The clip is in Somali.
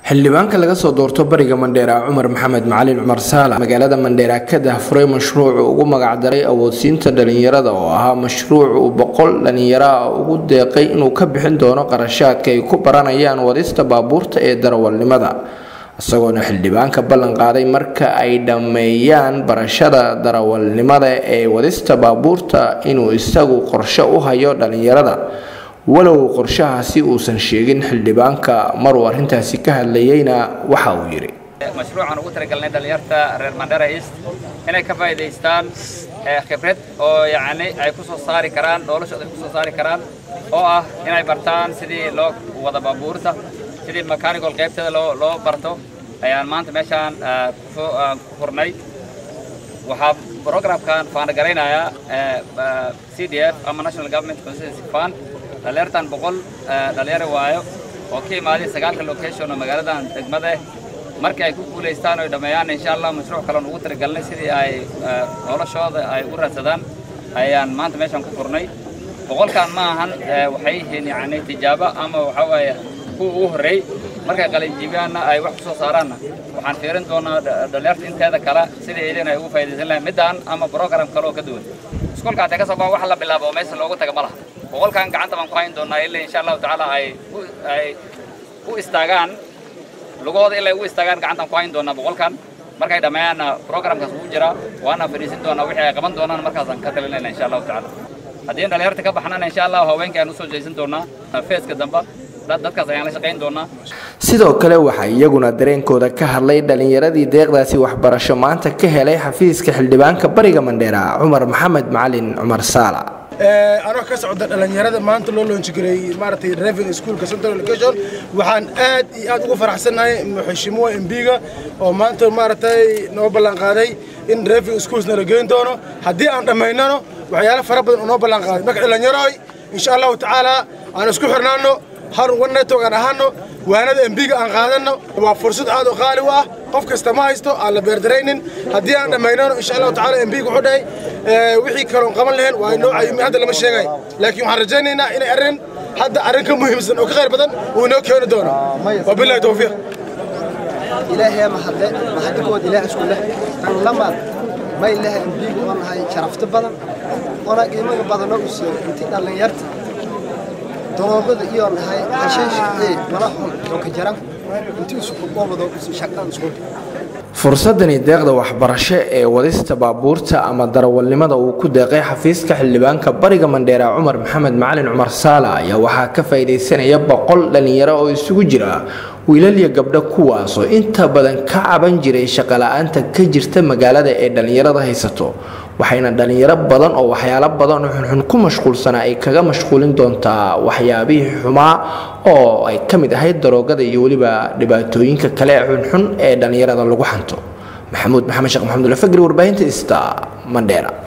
xildhibaanka laga soo doorto bariga mandheera cumar maxamed macalin cumar saala magaalada mandheera ka dahfuray mashruuc ugu magacdaray awoodsiinta dhalinyarada oo ahaa mashruuc uu boqol dhalinyaro ah ugu deeqay inuu ka bixin doono qarashaadka ay ku baranayaan wadista baabuurta ee darawalnimada isagoona xildhibaanka ballan qaaday marka ay dhammeeyaan barashada darawalnimada ee wadista baabuurta inuu isagu qorshe u hayo dhalinyarada walow qorshahaasi uusan sheegin xildhibaanka maruu arrintaasi ka hadlayeyna waxa uu yidhi mashruucan ugu talagalnay dhalinyarta reer mandera east inay ka faa'iidaystaan khibrad oo yacni ay ku soo saari karaan noloshooda ay ku soo saari karaan oo ah inay bartaan sidii loo wada baabuurta sidii mechanical qaybteeda loo loo barto ayaan maanta meeshaan ku furnay waxaa programkan faanagalaynayaa c d f ama national government constituency fund dhalinyartan boqol dhalinyaro waayo oo ka imaaday sagaalka location oo magaaladan degmada markii ay ku guulaystaan oo dhammeeyaan insha allah mashruuc kaleon ugu talagalnay sidii ay noloshooda ay u raadsadaan ayaan maanta meeshaan ku furnay boqolkan ma ahan waxay yihiin yacni tijaabo ama waxa waaye kuwa ugu horreey markay qalinjiibiyaanna ay wax ku soo saaraanna waxaan fiirin doonaa dhalinyarta inteeda kale sidii idin ay ugu faa'iidaysan lahayn middaan ama program kale oo ka duwan iskuolka haddee ka soo baa wax la bilaabo oo meesha loogu taga ma laha boqolkan gacanta baan ku hayn doonaa ilaa insha allahu tacaala ay ay u istaagaan lugooda ilaa u istaagaan gacantaan ku hayn doonaa boqolkan markay dhammeeyaanna programkaas ugu jiraa waana fadhiisin doonaa wixii ay qaban doonaan markaasaan ka talinayna insha allahu tacaala haddii dhalinyarta ka baxnana insha allah haweenka ayaan usoo jeesan doonaa feeska dambe dadkaas ayaan la shaqayn doonaa sidoo kale waxaa iyaguna dareenkooda ka hadlay dhalinyaradii deeqdaasi waxbarasho maanta ka helay xafiiska xildhibaanka bariga mandheera cumar maxamed macalin cumar saala anoo ka socda dhalinyarada maanta loo loonjigareeyey maaragtay driving schoolka central education waxaan aad iyo aad ugu faraxsanahay muxishimuwa embiga oo maanta maaragtay noo ballan qaaday in driving schools nala geyn doono haddii aan dhammaynano waxyaalo fara badan oo noo ballan qaaday marka dhalinyaroy insha allahu tacaala aan isku xirnaano har wanetog aan ahaano waanada embiga aan qaadano waa fursad aad u qaali u ah qof kasta ma haysto aan la beerdaraynin haddii aan dhammaynano insha allahu tacaala embiga wuxuu dhahay wixii kaloon qaban lahayn waa inoo cayumi hadda lama sheegay laakiin waxaan rajaynaynaa inay arrin hadda arrin ka muhiimsan oo ka khayr badan uu inoo keeni doono wabillahi tawfiiq ilaahay mahadle mahadikood ilaah isku leh tan lamaad ma ilaah embiga oo nahay sharafto badan oona qiimaga badanoo u soo intii dhallinyarta daroogada iyo nahay hashiishii malaxun oo ka jaran intii isku qoobado shaqan isku fursadani deeqda waxbarasho ee wadista baabuurta ama darawalnimada uu ku deeqay xafiiska xildhibaanka bariga mandheera cumar maxamed macalin cumar saala ayaa waxaa ka faa'iidaysanaya boqol dhalinyaro oo isugu jira wiilal iyo gabdho kuwaasoo inta badan ka caban jiray shaqola'aanta ka jirta magaalada ee dhalinyarada haysato waxayna dhalinyaro badan oo waxyaalo badan oo xunxun ku mashquulsanaa ay kaga mashquulin doontaa waxyaabihii xumaa oo ay ka mid ahayd daroogada iyo weliba dhibaatooyinka kale ee xunxun ee dhalinyarada lagu xanto maxamuud maxamed sheekh maxamud ulfagri warbaahinta ista mandheera